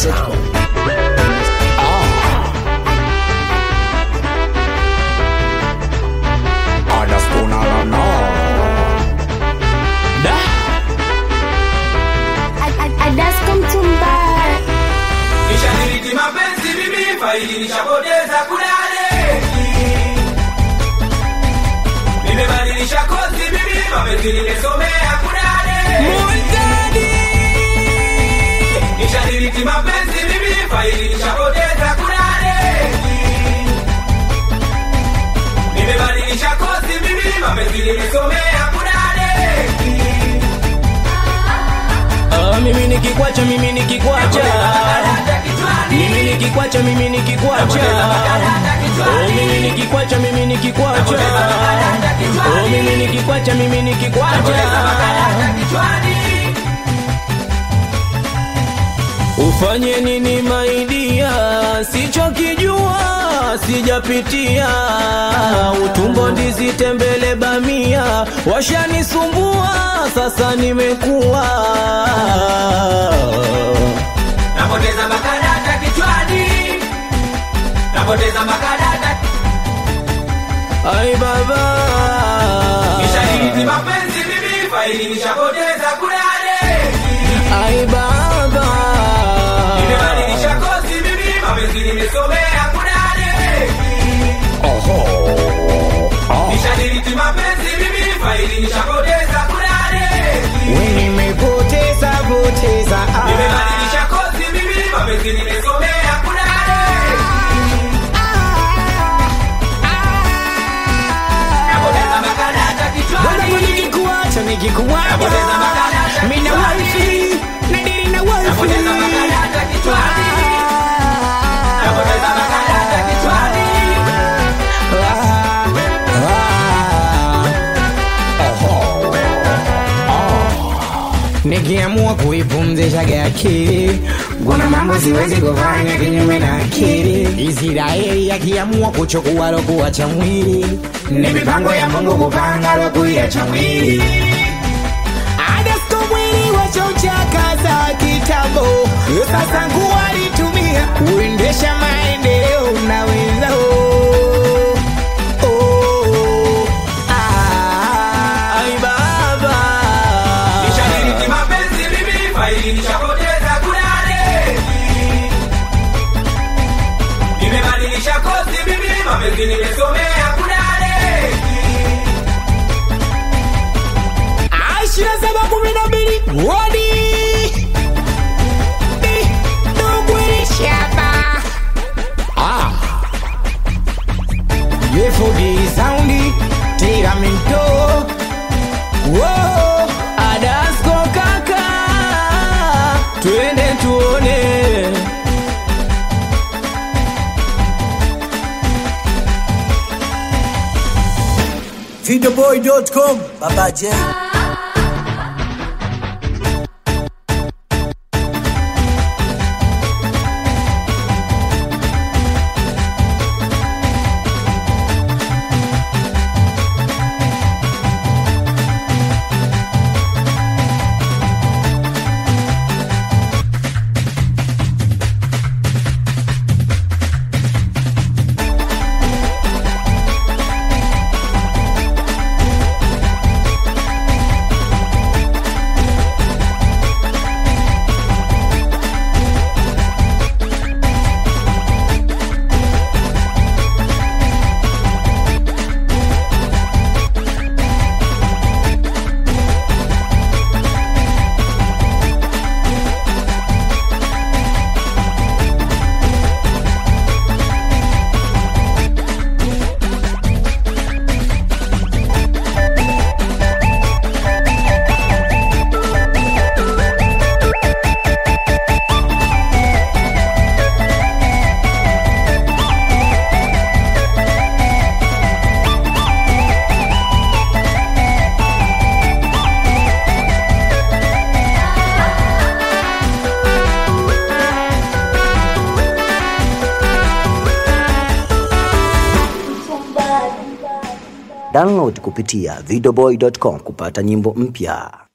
Nishadiriki mapenzi mimi faili nishapoteza kudade Nimebadilisha kozi mimi mapenzi nimesomea kudade Nishadiriki mapenzi mimi faili nishapoteza kudade Nimebadilisha kozi mimi mapenzi nimesomea kudade Ah, mimi nikikwacha mimi nikikwacha mimi nikikwacha mimi nikikwacha oh mimi nikikwacha mimi nikikwacha oh mimi nikikwacha mimi nikikwacha ufanye nini maidia sichokijua sijapitia utumbo ndizi tembele bamia washanisumbua sasa nimekuwa Napoteza makadata kichwani Napoteza makadata ai baba Nishadiriki mapenzi mimi faili nishapoteza kudade ai baba Nimebadilisha kozi mimi mapenzi nimesomea kudade Nishadiriki mapenzi mimi faili nishapoteza kudade nimepoteza poteza ah. Nimebadilisha kozi mimi mapenzi nimesomea kudade Napoteza makadata Bwana kichwani nikikuacha nikikuacha Napoteza makadata mina kichwani. wifi nadiri na wifi Napoteza makadata kichwani Napoteza makadata kichwani nikiamua kuipumzisha akili kuna mambo siwezi kufanya kinyume na akili israeli akiamua kuchukua lokuwa cha mwili ni mipango ya mungu kupanga lokuya cha mwili adasko mwili wachauchakaza kitambo sasa nguo alitumia kuendesha maendeleo unaweza oh, oh, ah. ai baba Nishadiriki mapenzi mimi faili nishapoteza kudade Nimebadilisha kozi mimi mapenzi nimesomea kudade ishirini na saba kumi na mbili wodi Di, Dugwiri Shaba. Ah. Yefodi saundi tiramento Whoa, Adasko kaka, twende tuone. Videoboy.com Baba J Download kupitia videoboy.com kupata nyimbo mpya.